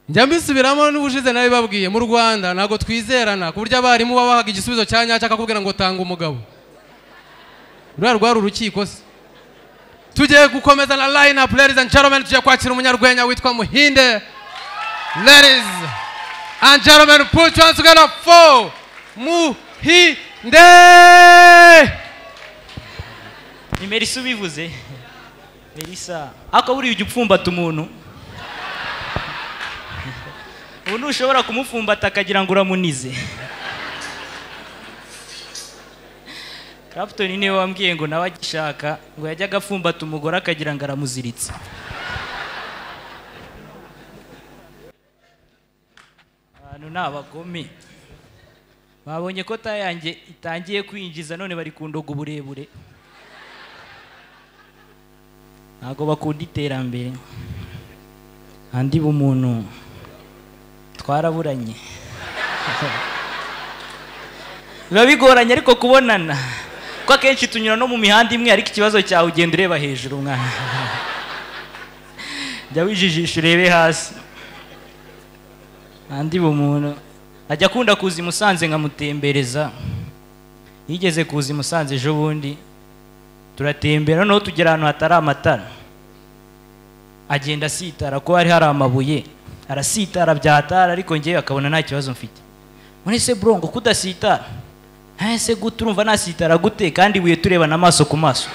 njya mbisubiramo n'ubushize babwiye mu rwanda ntabwo twizerana ku buryo abarimu baba bahaga igisubizo cya nyacyo akakubwira ngo tanga umugabo ruriya rwari urukiko se tugiye gukomeza na line up ladies and gentlemen tugiye kwakira umunyarwenya witwa muhinde ladies and gentlemen put your hands together for muhinde ni merisa ubivuze merisa ariko buriya ujya upfumbata umuntu ubu ntushobora kumupfumbata akagira ngo uramunize Clapton niwe wambwiye ngo nawe agishaka ngo yajyaga apfumbata umugore akagira ngo aramuziritse abantu ni abagome babonye ko tayange itangiye kwinjiza none bari kundoga uburebure ntabwo bakunda iterambere andi bumuntu twaraburanye biba bigoranye ariko kubonana kuko akenshi tunyura no mu mihanda imwe ariko ikibazo cyawe ugenda ureba hejuru mwana jya wijijisha urebe hasi andi bumuntu ajya akunda kuza i musanze nkamutembereza yigeze kuza i musanze ejo bundi turatembera noneho tugera ahantu hatari amatara agenda asitara ko hari hari amabuye arasitara byatara ariko ngewe akabona nta kibazo mfite muri se burongo kudasitara ese gute urumva nasitara gute kandi ibuye turebana amaso ku maso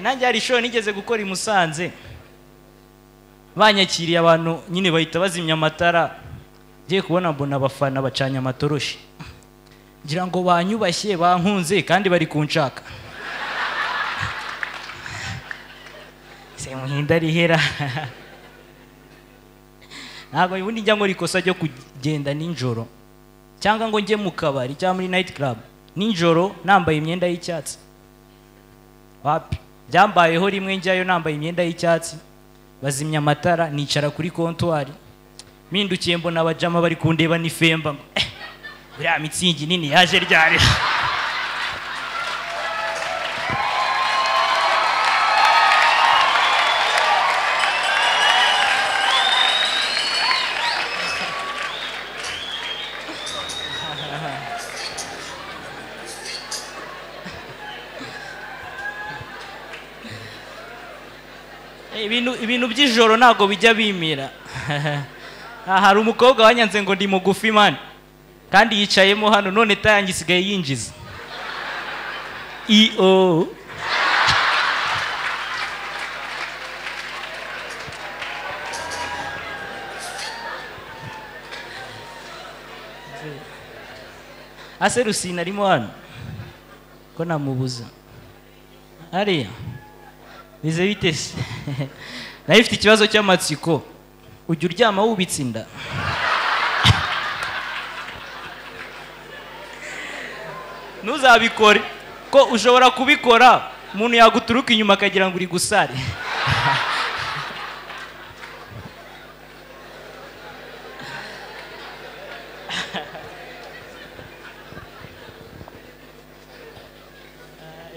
nanjye hari ishuri nigeze gukora i musanze banyakiriye abantu nyine bahita bazimya amatara ngiye kubona mbona abafana bacanye amatoroshi ngira ngo banyubashye bankunze kandi bari kunshaka semuhinda rihera ntabwo ubundi njya nkora ikosa ryo kugenda nijoro cyangwa ngo njye mu kabari cyangwa muri nayiti karabu nijoro nambaye imyenda y'icyatsi wapi byambayeho rimwe njyayo nambaye imyenda y'icyatsi bazimya amatara nicara kuri kontwari mpindukiye mbona abajama bari kundeba n'ifemba ngo eh uriya mitsingi nini yaje ryari ibintu ibintu by'ijoro ntabwo bijya bimira hari umukobwa wanyanze ngo ndi mugufi mani kandi yicayemo hano none tayange isigaye yinjiza iyo ase rusine arimo hano ko namubuza hariya bize bite se nawe ifite ikibazo cy'amatsiko ujya uryama wubitse inda ntuzabikore ko ushobora kubikora umuntu yaguturuka inyuma akagira ngo uri gusare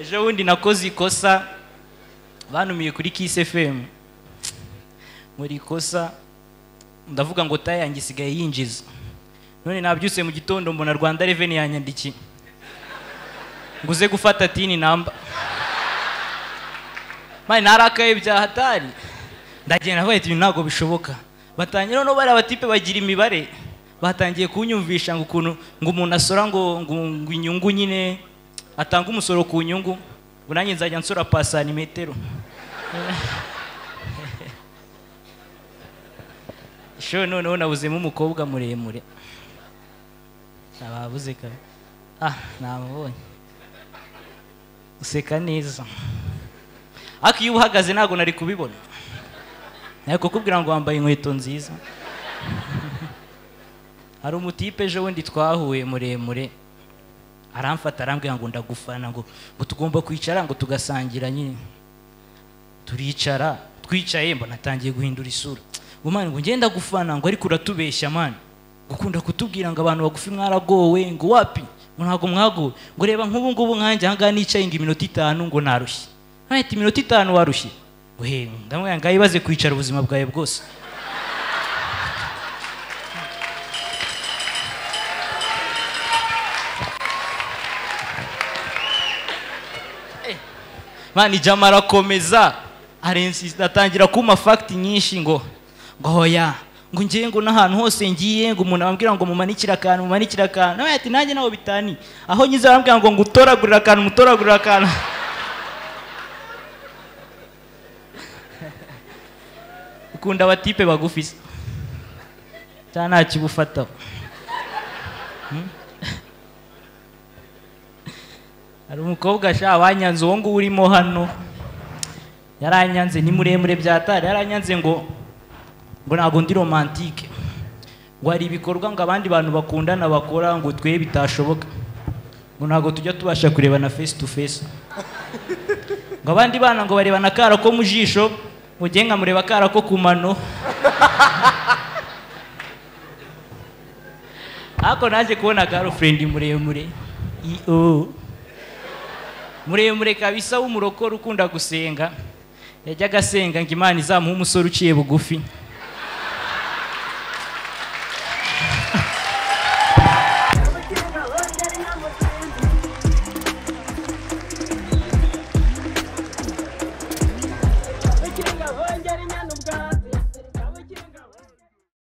ejo bundi nakoze ikosa banumiye kuri kisi efemu muri ikosa ndavuga ngo tayange isigaye yinjiza none nabyutse mu gitondo mbona rwanda reveni yanyandikiye ngo uze gufata tini namba mani narakaye bya hatari ndagenda bahita ibintu ntabwo bishoboka batangira noneho bariya batipe bagira imibare batangiye kunyumvisha ngo ukuntu ngo umuntu asora ngo ngo inyungu nyine atanga umusoro ku nyungu ngo nanjye nzajya nsora pasani metero ishuri noneho nabuzemo umukobwa muremure nababuze kare ah namubonye useka neza ariko iyo uhagaze ntabwo nari kubibona ariko kukubwira ngo wambaye inkweto nziza hari umutipe ejo bundi twahuye muremure aramfata arambwira ngo ndagufana ngo ngo tugomba kwicara ngo tugasangira nyine turicara twicaye mbona atangiye guhindura isura ngo mani ngo ngenda gufana ngo ariko uratubeshya mani gukunda kutubwira ngo abantu bagufi mwaragowe ngo wapi ntabwo mwaguwe ngo reba nk'ubu ngubu nkanjye aha ngaha nicaye ngo iminota itanu ngo narushye nahita iminota itanu warushye we ndamubwira ngo ibaze kwicara ubuzima bwawe bwose mani jama arakomeza arensi atangira kumpa fagiti nyinshi ngo ngo hoya ngo ngiye ngo n'ahantu hose ngiye ngo umuntu abambwira ngo mumanikire akantu mumanikire akantu nawe ati nanjye nawe bitani aho ngize arambwira ngo ngo utoragurire akantu mutoragurire akantu ukunda abatipe bagufi se cyangwa nta kibufataho hari umukobwa sha wanyanze uwo nguwo urimo hano yaranyanze ni muremure byatari yaranyanze ngo ngo ntabwo ndi romantike ngo hari ibikorwa ngo abandi bantu bakundana bakora ngo twe bitashoboka ngo ntabwo tujya tubasha kurebana face to face ngo abandi bana ngo barebana akara ko mu jisho ngo njye nkamureba akara ko ku mano ariko naje kubona garufurendi muremure i o muremure kabisa w'umurokore ukunda gusenga yajyaga asenga ngo imana izamuhe umusore uciye bugufi